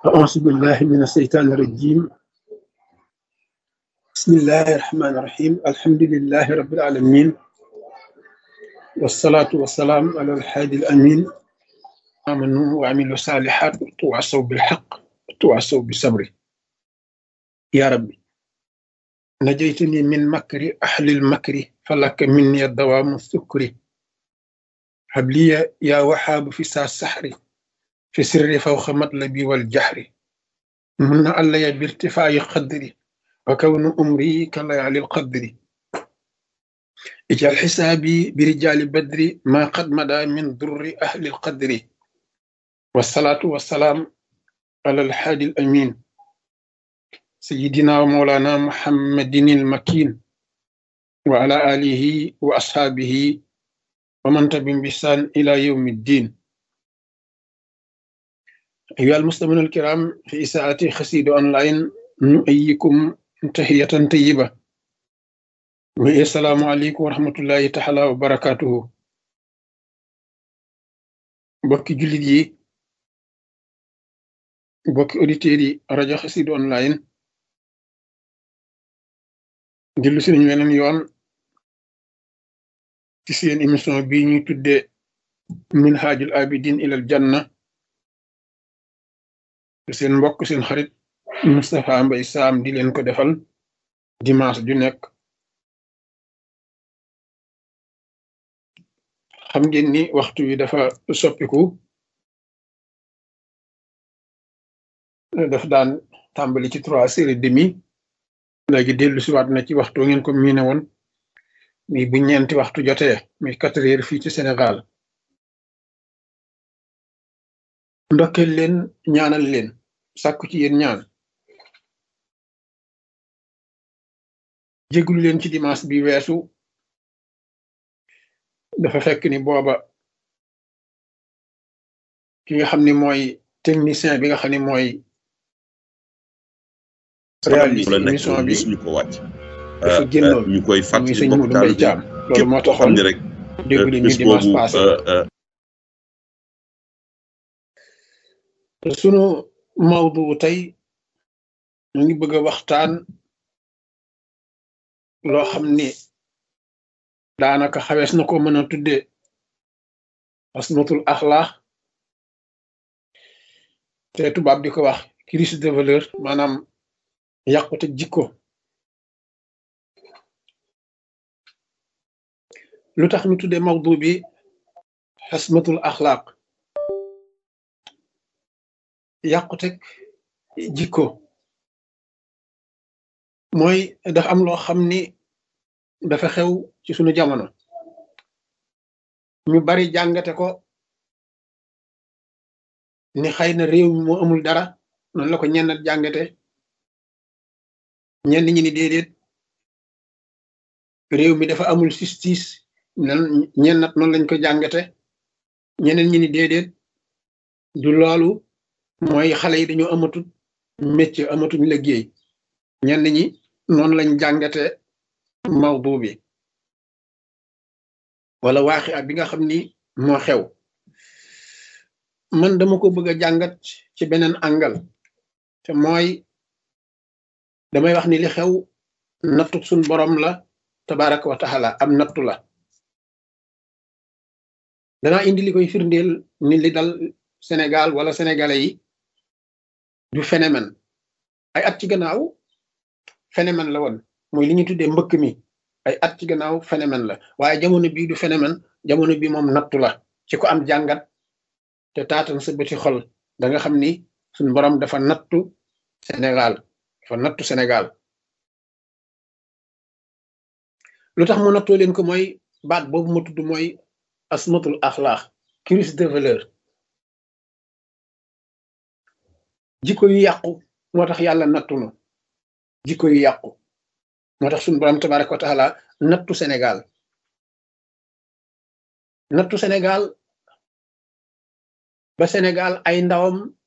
أعوذ بالله من الشيطان الرجيم بسم الله الرحمن الرحيم الحمد لله رب العالمين والصلاة والسلام على الحادي الأمين آمنوا وعملوا الصالحات وتواصوا بالحق وتواصوا بالصبر يا ربي نجيتني من مكر أهل المكر فلك مني الدوام السكر هب لي يا وهاب في ساعة السحر في سر فوق مطلبي والجهر من علي بارتفاع قدري وكون أمري كليالي القدر اجعل حسابي برجال بدر ما قد مدى من ضر أهل القدر والصلاة والسلام على الحادي الأمين سيدنا ومولانا محمد المكين وعلى آله وأصحابه ومن تبع بإحسان إلى يوم الدين أيها المستمعون الكرام في إساءة خسيد أونلاين نؤيكم تحية طيبة السلام عليكم ورحمة الله تعالى وبركاته بوكي جوليت يي بوكي أوديتير yi rajo Xassida online dellu si nañu weneen yoon ci seen émission bi ñuy tudde minhajul abidin ilal janna seen mbokk seen xarit Moustapha Mbaye Sam di leen ko defal dimanche ju nekk xam ngeen ni waxtu wi dafa soppiku daf daan tàmbali ci trois heures et demi léegi dellu si waat na ci waxtu ngeen ko miine woon mi bu ñeenti waxtu jotee mi quatre heures fii ci Sénégal ndokkeel leen ñaanal leen sàkku ci yéen ñaan jéglu leen ci dimanche bi weesu dafa fekk ni booba ki nga xam ni mooy technicien bi nga xam ni mooy réaliser émission bi ñu ko wàcc dafa génnoon ñu koy muy fàttali sëñ mbokk Modou Mbaye taalibe Thiam loolu moo képp koo xam taxoon ne rek déglu ñu bis dimanche boobu passé euh, sunu mawdu tey ñu ngi bëgg a waxtaan loo xam ni daanaka xawees na ko mën a tuddee asmatul axlaax te tubaab di ko wax crise de valeur maanaam yàqute jikko lu tax ñu tuddee mawdu bi asmatul axlaaq yàqute jikko mooy dafa am loo xam ni dafa xew ci sunu jamono ñu bari jàngate ko ni xëy na réew mi moo amul dara noonu la ko ñennat jàngate ñenn ñi ni déedéet réew mi dafa amul justice nan ñennat noonu lañ ko jàngate ñeneen ñi ni déedéet du loolu mooy xale yi dañoo amatut métier amatuñ liggéey ñenn ñi noonu lañ jàngate mawdu bi wala waaxi bi nga xam ni moo xew man dama ko bëgg a jàngat ci beneen angal te mooy damay wax ni li xew nattu suñ borom la tabaraka wa taala am nattu la danaa indi li koy firndeel ni li dal Sénégal wala sénégalais yi du phénomène ay at ci gannaaw phénomène la woon mooy li ñu tuddee mbëkk mi ay at ci gannaaw phénomène la waaye jamono bii du phénomène jamono bi moom nattu la ci ko am jàngat te taatan sa bëti xol da nga xam ni suñ borom dafa nattu Sénégal dafa nattu Sénégal lu tax mu nattoo leen ko mooy baat boobu ma tudd mooy asmatul axlaax crise de valeur jikko yu yàqu moo tax yàlla nattu nu jikko yu yàqu moo tax suñu borom tabaraka wa taala nattu Sénégal nattu Sénégal ba Sénégal ay ndawam